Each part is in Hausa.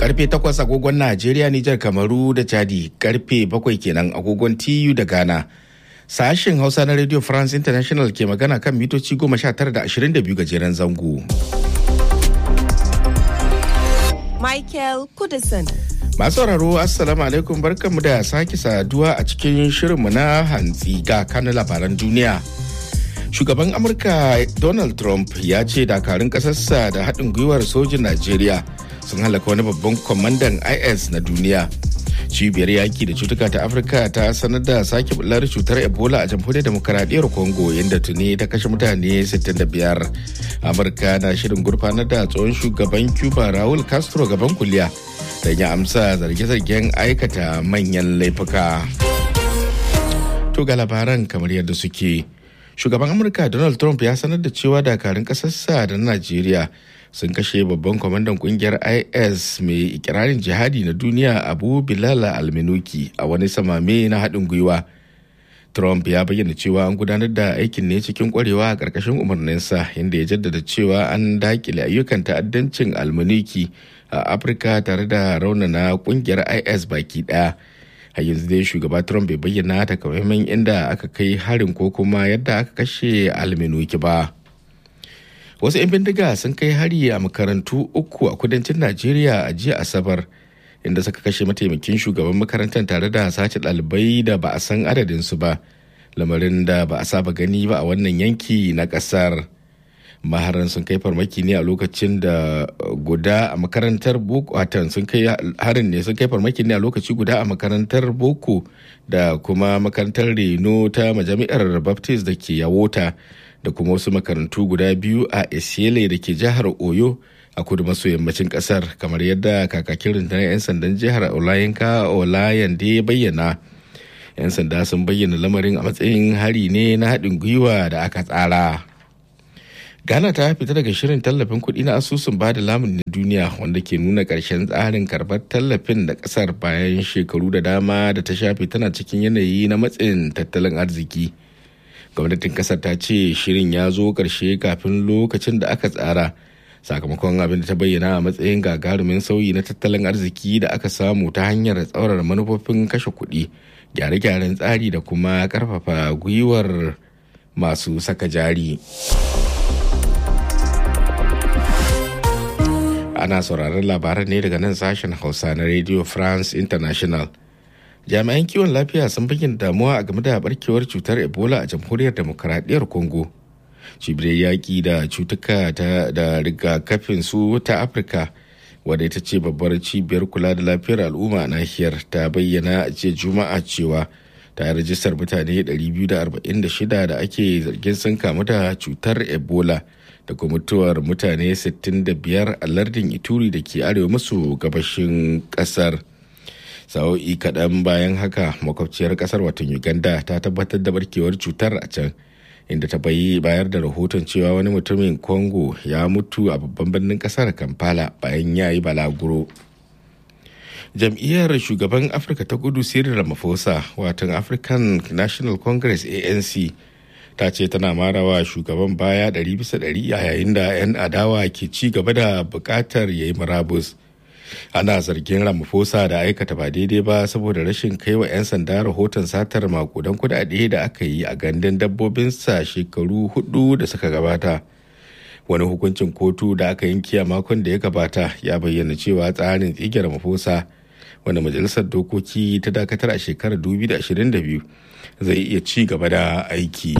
karfe 8 agogon Najeriya, Nijar, Kamaru da Chadi, karfe 7 kenan agogon TU da Ghana. Sashen Hausa na Radio France International ke magana kan mitoci 19 da 22 gajeren zango. Michael Kudison. Masu sauraro Assalamu alaikum barkanmu da sake saduwa a cikin shirinmu na hantsi ga kanun labaran duniya. Shugaban Amurka Donald Trump ya ce dakarun ƙasarsa da haɗin gwiwar sojin Najeriya sun halaka wani babban kwamandan IS na duniya. Cibiyar yaki da cutuka ta Afirka ta sanar da sake bular cutar Ebola a jamhuriyar demokaradiyyar Congo yadda tuni ta kashe mutane 65. Amurka na shirin gurfanar da tsohon shugaban Cuba Raul Castro gaban kuliya. don ya amsa zarge-zargen aikata manyan laifuka. To ga labaran kamar yadda suke. Shugaban Amurka Donald Trump ya sanar da cewa dakarun ƙasarsa da Najeriya sun kashe babban kwamandan kungiyar IS mai ikirarin jihadi na duniya Abu Bilal Alminuki a wani samame na haɗin gwiwa. Trump ya bayyana cewa an gudanar da aikin ne cikin kwarewa a ƙarƙashin umarninsa inda ya jaddada cewa an dakile ayyukan ta'addancin almuniki a Afirka tare da raunana ƙungiyar IS baki ɗaya. A yanzu dai shugaba Trump bai bayyana takamaiman inda aka kai harin ko kuma yadda aka kashe alminuki ba. Wasu 'yan bindiga sun kai hari a makarantu uku a kudancin Najeriya a jiya Asabar. inda suka kashe mataimakin shugaban makarantar tare da sace ɗalibai da ba a san adadinsu ba lamarin da ba a saba gani ba a wannan yanki na ƙasar maharan sun kai farmaki ne a lokacin da guda a makarantar boko watan sun kai harin ne sun kai farmaki ne a lokaci guda a makarantar boko da kuma makarantar reno ta majami'ar baptist da ke yawota da kuma wasu makarantu guda biyu a esiele da ke jihar oyo a kudu maso yammacin kasar kamar yadda kakakin rundunar 'yan sandan jihar olayinka olayan da ya bayyana 'yan sanda sun bayyana lamarin a matsayin hari ne na haɗin gwiwa da aka tsara ghana ta fita daga shirin tallafin kuɗi na asusun ba da lamunin duniya wanda ke nuna ƙarshen tsarin karɓar tallafin da ƙasar bayan shekaru da dama da ta shafe tana cikin yanayi na matsin tattalin arziki gwamnatin ƙasar ta ce shirin ya zo ƙarshe kafin lokacin da aka tsara sakamakon abin da ta bayyana a matsayin gagarumin sauyi na tattalin arziki da aka samu ta hanyar tsaurar manufofin kashe kuɗi gyare-gyaren tsari da kuma ƙarfafa gwiwar masu saka jari ana sauraron labaran ne daga nan sashen hausa na radio france international jami'an kiwon lafiya sun bayyana damuwa a game da barkewar cutar ebola a jamhuriyar demokuraɗiyyar congo cibiyar yaƙi da cutuka da rigakafin su ta afirka wadda ita ce babbar cibiyar kula da lafiyar al'umma a nahiyar ta bayyana a ce juma'a cewa ta rajistar mutane 246 da ake zargin sun kamu da cutar ebola da kuma mutuwar mutane 65 a lardin ituri da ke arewa maso gabashin kasar sa'o'i kaɗan bayan haka makwabciyar kasar watan uganda ta tabbatar da barkewar cutar a can inda ta bayi bayar da rahoton cewa wani mutumin congo ya mutu a babban birnin kasar kampala bayan ya yi balaguro jam'iyyar shugaban afirka ta kudu cyril ramaphosa watan african national congress anc ta ce tana marawa shugaban baya 100% yayin da 'yan adawa ke ci gaba da bukatar ya yi murabus ana zargin ramaphosa da aikata ba daidai ba saboda rashin kai wa 'yan sanda rahoton satar makudan kudade da aka yi a gandun dabbobinsa shekaru hudu da suka gabata wani hukuncin kotu da aka yanki a makon da ya gabata ya bayyana cewa tsarin tsige ramaphosa wanda majalisar dokoki ta dakatar a shekarar 2022 zai iya ci gaba da aiki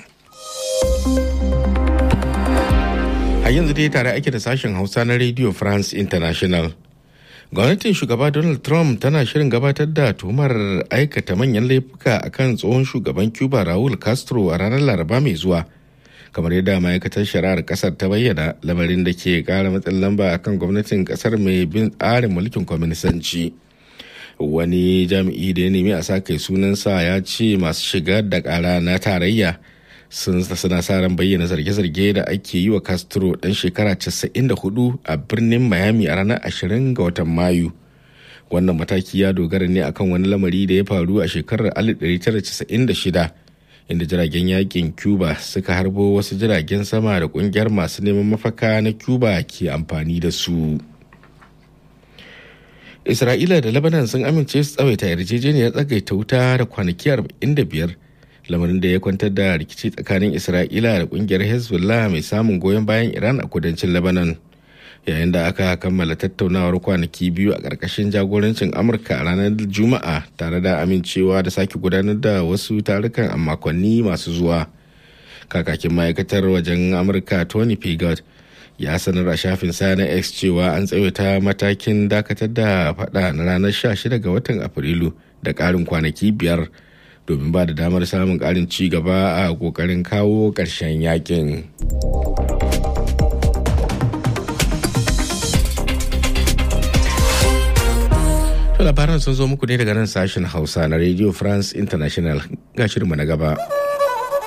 a yanzu dai tare ake da sashen hausa na radio france international gwamnatin shugaba donald trump tana shirin gabatar da tuhumar aikata manyan laifuka akan tsohon shugaban cuba raul castro a ranar laraba mai zuwa kamar yadda ma'aikatar shari'ar kasar ta bayyana lamarin da ke kara matsin lamba akan gwamnatin kasar mai bin tsarin mulkin kwaminisanci wani jami'i da ya nemi a sa kai sunansa ya ce masu shigar da kara na tarayya sun suna sa ran bayyana zarge-zarge da ake yi wa castro dan shekara 94 a birnin miami a ranar 20 ga watan mayu wannan mataki ya dogara ne akan wani lamari da ya faru a shekarar 1996 inda jiragen yakin cuba suka harbo wasu jiragen sama da kungiyar masu neman mafaka na cuba ke amfani da su isra'ila da lebanon sun amince su tsawaita yarjejeniyar tsagaita wuta da kwanaki 45 lamarin da ya kwantar da rikici tsakanin isra'ila da kungiyar hezbollah mai samun goyon bayan iran a kudancin lebanon yayin da aka kammala tattaunawar kwanaki biyu a ƙarƙashin jagorancin amurka a ranar juma'a tare da amincewa da sake gudanar da wasu tarukan a makonni masu zuwa kakakin ma'aikatar wajen amurka tony pigott ya sanar a shafin sa na x cewa an tsawaita matakin dakatar da fada na ranar 16 ga watan afrilu da ƙarin kwanaki biyar domin ba da damar samun ƙarin ci gaba a ƙoƙarin kawo ƙarshen yakin. labaran sun zo muku ne daga nan sashen hausa na radio france international ga shirinmu na gaba.